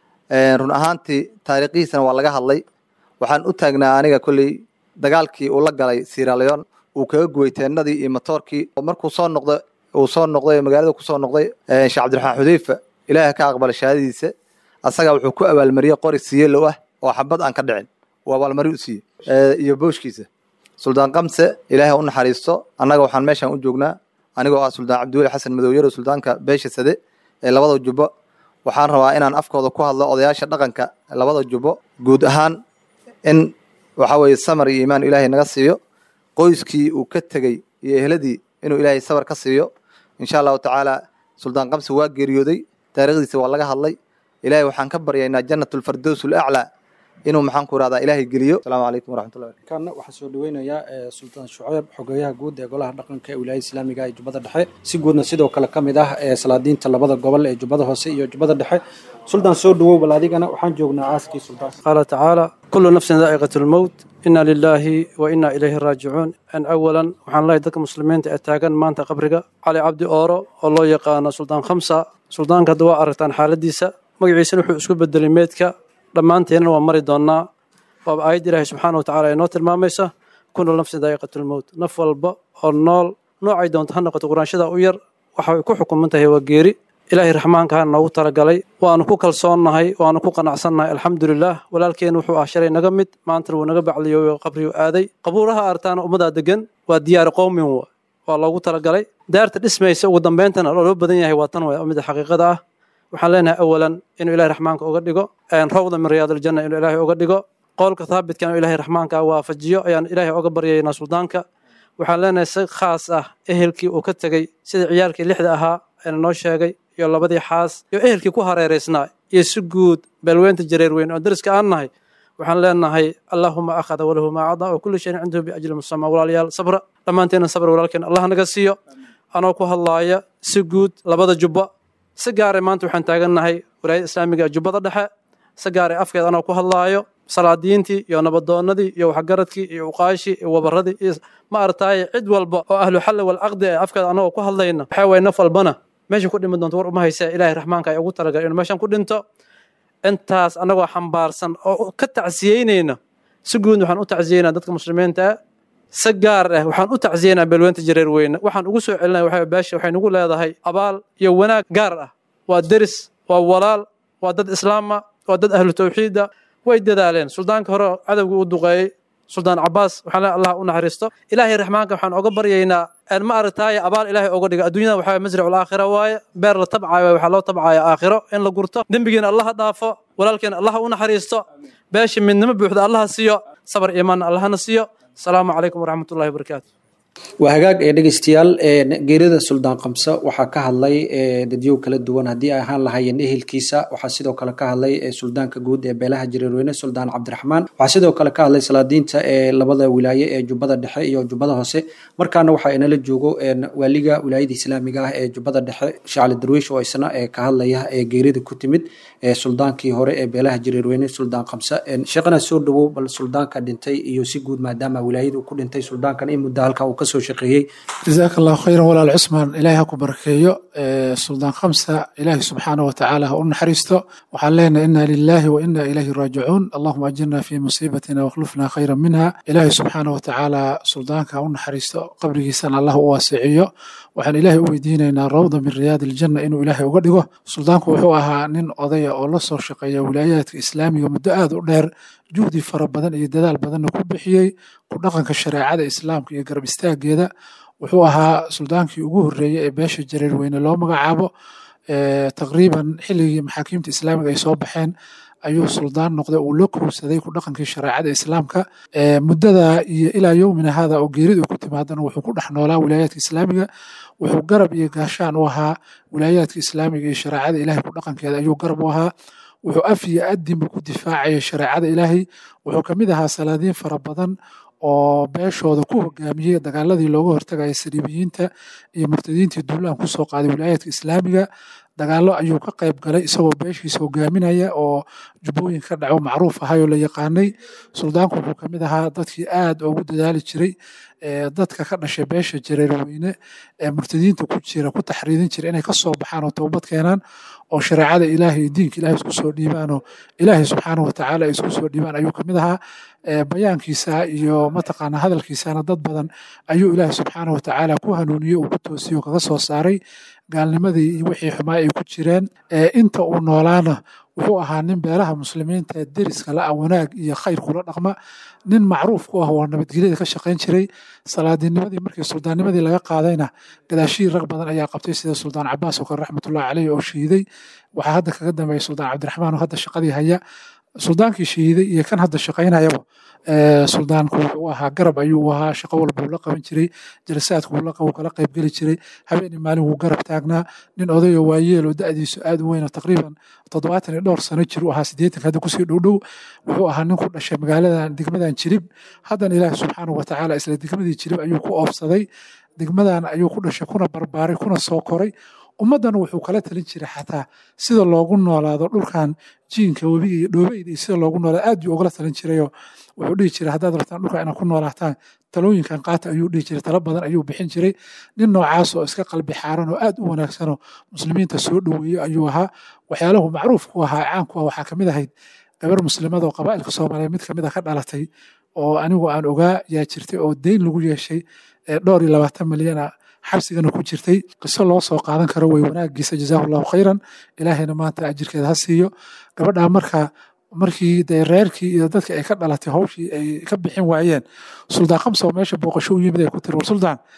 [SPEAKER 11] run ahaantii taariikhihiisana waa laga hadlay waxaan u taagnaa aniga kolley dagaalkii uu la galay siraleon uu kaga guway teennadii iyo matoorkii markuu soo noqday uu soo noqday magaalada kusoo noqday sheekh cabdiraxmaan xudeyfa ilaahay ka aqbala shahaadadiisa asaga wuxuu ku abaalmariyey qori siyeelow ah oo xabad aan ka dhicin uu abaalmari u siiyey iyo booshkiisa suldaan kamse ilaahay u naxariisto annaga waxaan meeshaan u joognaa anigoo ah suldaan cabdiweli xasan madowyaro suldaanka beesha sade ee labada jubbo waxaan rabaa inaan afkooda ku hadlo odayaasha dhaqanka labada jubbo guud ahaan in waxa weeye samar iyo iimaan ilaahay naga siiyo qoyskii uu ka tegey iyo ehladii inuu ilaahay sabar ka siiyo insha allahu tacaala suldaan kamse waa geeriyooday taariikhdiisa waa laga hadlay ilaahay waxaan ka baryaynaa jannatulfardows ulaclaa inuu maxaan ku irahdaa ilaahay geliyo asalaamu calaykum waraxmatullahi
[SPEAKER 5] kana waxaa soo dhaweynayaa sultaan shuceyb xogeeyaha guud ee golaha dhaqanka ee wilaayada islaamiga ee jubbada dhexe si guudna sidoo kale ka mid ah ee salaadiinta labada gobol ee jubbada hoose iyo jubbada dhexe suldaan soo dhawow bal adigana waxaan joognaa aaskii suldaan
[SPEAKER 12] qaala tacaala kullu nafsin daa'iqat lmowt ina lilaahi wa ina ilayhi raajicuun an awalan waxaan lehay dadka muslimiinta ee taagan maanta qabriga cali cabdi ooro oo loo yaqaano suldaan khamsa suldaanka hadda waa aragtaan xaaladiisa magaciisana wuxuu isku bedelay meedka dhammaanteennana waa mari doonnaa waaba aayadda ilaahay subxaana wa tacala ee noo tilmaamaysa kullu nafsin daa'iqat lmowt naf walba oo nool noocay doonto ha noqoto quraanshada u yar waxay ku xukuman tahay waa geeri ilaahay raxmaankaha noogu talagalay waanu ku kalsoonnahay waanu ku qanacsannahay alxamdulilaah walaalkeen wuxuu ah shalay naga mid maantana wuu naga bacliyooyo qabriguu aaday qabuuraha artaana ummadaa degan waa diyaari qowmin wa waa loogu talagalay daarta dhismaysa ugu dambeyntana loo badan yahay waa tan waa mida xaqiiqada ah waxaan leenahay awalan inuu ilahay raxmaanka uga dhigo rawda min riyaadaljanna inuu ilaahay uga dhigo qowlka thaabitka inuu ilahay raxmaanka waafajiyo ayaan ilaahay oga baryaynaa suldaanka waxaan leenahay si khaas ah ehelkii uu ka tegey sida ciyaalkii lixda ahaa eena noo sheegay iyo labadii xaas iyo ehelkii ku hareeraysnaa iyo si guud beelweynta jareer weyn oo dariska aan nahay waxaan leenahay allaahuma akhada walahu maa cada wa kulli shayin cindahu biajli musamaa walaalayaal sabra dhammaanteena sabr walaalkeen allah naga siiyo anoo ku hadlaaya si guud labada jubba si gaare maanta waxaan taagannahay walaayada islaamiga ee jubbada dhexe si gaare afkeed anoo ku hadlaayo salaadiintii iyo nabadoonnadii iyo waxgaradkii iyo uqaashii iyo wabaradii iyo ma artaaye cid walba oo ahlu xalli walcaqdi ee afkeed anagoo ku hadlayna waxaa waye naf walbana meesha ku dhimi doonto war uma haysa ilaahay raxmaanka ay ugu talagalay inuu meeshan ku dhinto intaas anagoo xambaarsan oo ka tacsiyeynayna si guud waxaan u tacsiyeynaa dadka muslimiinta ah si gaar ah waxaan u tacsiyeynaa beelweynta jareer weyne waxaan ugu soo celinaya waxa beesha waxay nagu leedahay abaal iyo wanaag gaar ah waa deris waa walaal waa dad islaama waa dad ahlu tawxiida way dadaaleen suldaanka hore cadowgii u duqeeyey suldaan cabaas waxaan leeyahay allah u naxariisto ilaahay raxmaanka waxaan oga baryaynaa aan ma aragtaaye abaal ilaahay oga dhiga adduunyada waxaa masracul aakhira waaye beer la tabcayo waxaa loo tabcaya aakhiro in la gurto dembigiina allaha dhaafo walaalkeena allaha u naxariisto beesha midnimo buuxda allaha siiyo sabar iimaanna allahana siiyo asalaamu calaykum waraxmatullahi wabarakaatu
[SPEAKER 5] waa hagaag ee dhegeystayaal geerida suldaan kamse waxaa ka hadlay dadyow kala duwan haddii ay ahaan lahaayeen ehelkiisa waxaa sidoo kale ka hadlay suldaanka guud ee beelaha jareerweyne suldaan cabdiraxmaan waxaa sidoo kale ka hadlay salaadiinta ee labada wilaaye ee jubbada dhexe iyo jubbada hoose markaana waxaa inala joogo waaliga wilaayada islaamiga ah ee jubbada dhexe shacli darwiish oo isna ka hadlaya ee geerida ku timid suldaankii hore ee beelaha jareerweyne suldaan kamse sheekhana soo dhawow bal suldaanka dhintay iyo si guud maadaama wilaayadu ku dhintay suldaankan in muddo halka uu kasoo shaqeeyey
[SPEAKER 13] jazaaka allahu khayran walaal cusmaan ilaahay ha ku barakeeyo suldaan khamsa ilaahay subxaanahu watacaala ha u naxariisto waxaan leenahay inna lilaahi wa inna ilayhi raajicuun allahuma ajirna fi musiibatina wakhlufna khayran minha ilaahay subxaanahu watacaala suldaanka ha u naxariisto qabrigiisana allah u waasiciyo waxaan ilaahay u weydiinaynaa rawda min riyaadi aljanna inuu ilaahay uga dhigo suldaanku wuxuu ahaa nin odaya oo la soo shaqeeya wilaayaadka islaamiga muddo aad u dheer juhdi fara badan iyo dadaal badanna ku bixiyey ku dhaqanka shareecada islaamka iyo garab istaageeda wuxuu ahaa suldaankii ugu horreeyey ee beesha jareer weyne loo magacaabo taqriiban xilligii maxaakiimta islaamiga ay soo baxeen ayuu suldaan noqday uu la kowsaday ku dhaqankii shareecada islaamka muddada iyo ilaa yowmina hada oo geerida ku timaadana wuxuu ku dhex noolaa wilaayaadka islaamiga wuxuu garab iyo gaashaan u ahaa wilaayaadka islaamiga iyo shareecada ilahay ku dhaqankeeda ayuu garab u ahaa wuxuu af iyo addinba ku difaacaya shareecada ilaahay wuxuu kamid ahaa salaadiin fara badan oo beeshooda ku hogaamiyey dagaaladii looga hortagaya saliibiyiinta iyo murtadiintii duulaan kusoo qaaday wilaayaadka islaamiga dagaalo ayuu ka qayb galay isagoo beeshiisa hogaaminaya oo jubbooyin ka dhaco macruuf ahay oo la yaqaanay suldaanku wuxuu kamid ahaa dadkii aad ugu dadaali jiray dadka ka dhashay beesha jareerweyne ee murtadiinta ku jira ku taxriidin jira inay kasoo baxaan oo toobad keenaan oo shareecada ilaahay iyo diinka ilahay isku soo dhiibaan oo ilaahay subxaanahu watacaala ay isku soo dhiibaan ayuu kamid ahaa bayaankiisa iyo mataqaana hadalkiisana dad badan ayuu ilaahay subxaanahu watacaala ku hanuuniyey uu ku toosiyey oo kaga soo saaray gaalnimadii iyo wixii xumaa ay ku jireen inta uu noolaana wuxuu ahaa nin beelaha muslimiinta ee deriska la-a wanaag iyo khayr kula dhaqma nin macruuf ku ah oo nabadgelyada ka shaqayn jiray salaadinimadii markii suldaannimadii laga qaadayna gadaashihii rag badan ayaa qabtay sida suldaan cabaas oo kale raxmatullahi caleyh oo shahiiday waxaa hadda kaga dambeeya suldaan cabdiraxmaan oo hadda shaqadii haya suldaankii shahiiday iyo kan hadda shaqaynayaba suldaanku wuxuu ahaa garab ayuu ahaa shaqo walba uu la qaban jiray jalasaadku uu kala qaybgeli jiray habeenii maalin wuu garab taagnaa nin odayo waayeel oo da'diisu aad u weyn oo taqriiban toddobaatan iyo dhowr sano jir u ahaa siddeetanka hadda kusii dhowdhow wuxuu ahaa nin ku dhashay magaaladan degmadan jirib haddana ilaahi subxaanahu watacaala isla degmadii jirib ayuu ku oofsaday degmadan ayuu ku dhashay kuna barbaaray kuna soo koray ummaddana wuxuu kala talin jiray xataa sida loogu noolaado dhulkan jiinka webiga iyo dhoobeyda iyo sida loogu noolaado aad buu ugala talin jirayoo wuxuu dhihi jiray haddaad rabtaan dhulka inaad ku noolaataan talooyinkan qaata ayuu dhihi jiray talo badan ayuu bixin jiray nin noocaas oo iska qalbi xaaran oo aad u wanaagsanoo muslimiinta soo dhoweeyo ayuu ahaa waxyaalahu macruuf ku ahaa caan ku ah waxaa kamid ahayd gabar muslimada oo qabaa'ilka soomaaliyeed mid kamid a ka dhalatay oo anigu aan ogaa yaa jirtay oo deyn lagu yeeshay dhowr iyo labaatan milyana xabsigana ku jirtay qiso loo soo qaadan karo way wanaagiisa jazaahu allahu khayran ilaahayna maanta ajirkeeda ha siiyo gabadhaa marka markii dee reerkii iyo dadkii ay ka dhalatay hawshii ay ka bixin waayeen suldaan khamsa oo meesha booqasho u yimid ay ku tiri war suldaan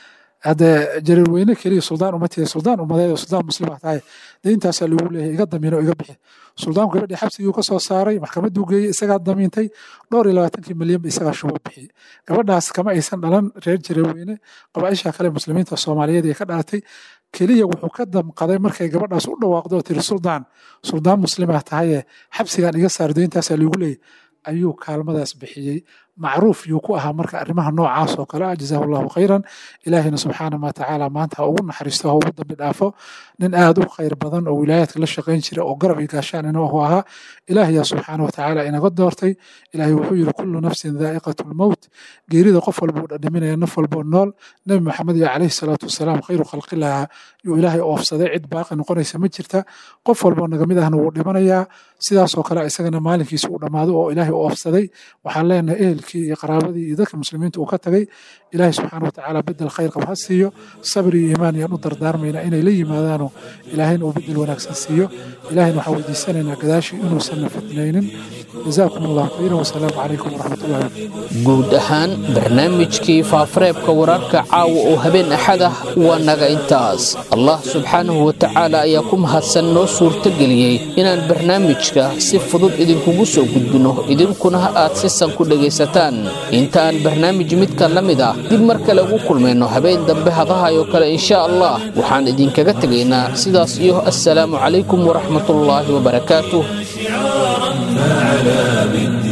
[SPEAKER 13] haddee jareer weyne keliya suldaan uma tihi suldaan umadeed oo suldaan muslima tahay deyntaasaa lagu leeyahay iga damiino iga bixi suldaanku gabadhii xabsigii ka soo saaray maxkamaduu geeyey isagaa damiintay dhowr iyo labaatankii milyan ba isagaa shubo bixiyey gabadhaas kama aysan dhalan reer jareer weyne qabaaisha kale muslimiinta soomaaliyeed ee ka dhalatay keliya wuxuu ka damqaday markay gabadhaas u dhawaaqdo oo tiri suldaan suldaan muslima tahaye xabsigaan iga saar deyntaasaa lagu leeyahay ayuu kaalmadaas bixiyey macruuf yuu ku ahaa marka arrimaha noocaas oo kale ah jazaahu allahu khayran ilaahina subxaana wa tacaala maanta ha ugu naxariisto ha ugu dambi dhaafo nin aad u khayr badan oo wilaayaadka la shaqayn jira oo garab iyo gaashaan inuu ahaa ilaahayaa subxaana wa tacaala inaga doortay ilaahay wuxuu yidhi kullu nafsin daa'iqatu lmowt geerida qof walba uu dhadhaminaya naf walboo nool nebi maxamed iyo calayhi salaatu wasalaam khayru khalqilaha yuu ilaahay oofsaday cid baaqi noqonaysa ma jirta qof walboo naga mid ahna wuu dhimanayaa sidaasoo kale isagana maalinkiisa uu dhammaado oo ilaahay oofsaday waxaan leenahay ehelkii iyo qaraabadii iyo dadka muslimiinta uu ka tagay ilaahay subxaana watacaala bedel khayr qab ha siiyo sabri iyo iimaan yaan u dardaarmayna inay la yimaadaano ilaahayna uu bedel wanaagsan siiyo ilaahayna waxaan weydiisanaynaa gadaashii inuusanna fitnaynin jazaakum allahu khayran wasalaamu calaykum waraxmatullahi
[SPEAKER 2] guud ahaan barnaamijkii faafareebka wararka caawa oo habeen axad ah waa naga intaas allah subxaanahu wa tacaala ayaa ku mahadsan noo suurtageliyey inaan barnaamijka si fudud idinkugu soo gudbino idinkuna aad si san ku dhegaysataan inta aan barnaamij midka la mid ah dib mar kale ugu kulmayno habeen dambe hadahayo kale insha allah waxaan idinkaga tegaynaa sidaas iyo assalaamu calaykum waraxmatullaahi wabarakaatuh
[SPEAKER 1] فعلى بالنار